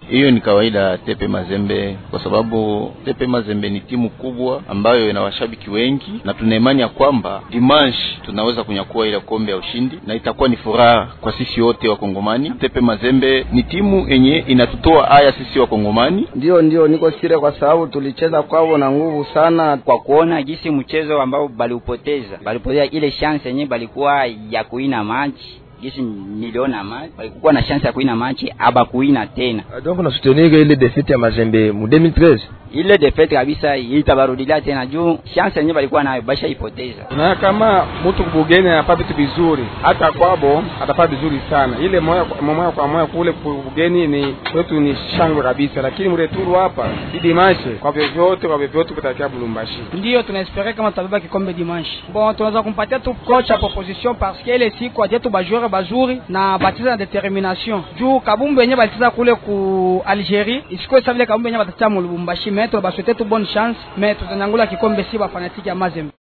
Hiyo ni kawaida ya Tepe Mazembe, kwa sababu Tepe Mazembe ni timu kubwa ambayo ina washabiki wengi, na tuna imani ya kwamba dimanche tunaweza kunyakua ile kombe ya ushindi, na itakuwa ni furaha kwa sisi wote Wakongomani. Tepe Mazembe ni timu yenye inatutoa aya sisi Wakongomani. Ndio, ndio niko sire, kwa sababu tulicheza kwao na nguvu sana, kwa kuona jinsi mchezo ambao baliupoteza, balipoteza ile chance yenyewe balikuwa ya kuina maji gisi niliona maji balikuwa na chance ya kuina machi aba kuina tena. Donc na soutenir ile defeat ya Mazembe mu 2013 ile defeat kabisa itabarudilia tena juu chance yenyewe balikuwa nayo basha ipoteza. Na kama mtu kubugeni anapata vitu vizuri, hata kwabo atapata vizuri sana. Ile moya moya kwa moya kule kubugeni ni kwetu ni shangwe kabisa, lakini mreturu hapa si dimanche, kwa vyovyote kwa vyovyote kutakia Bulumbashi. Ndio tunaespere kama tutabeba kikombe dimanche. Bon, tunaweza kumpatia tu coach a proposition parce que ile siku aje tu bajoueur bazuri na batiza na determination juu kabumbu yenye batiza kule ku Algerie isikuwe sa vile kabumbu yenye batatia mu Lubumbashi. Mais tu baswete tu bonne chance, mais tutanyangula kikombe si ba fanatique ya Mazembe.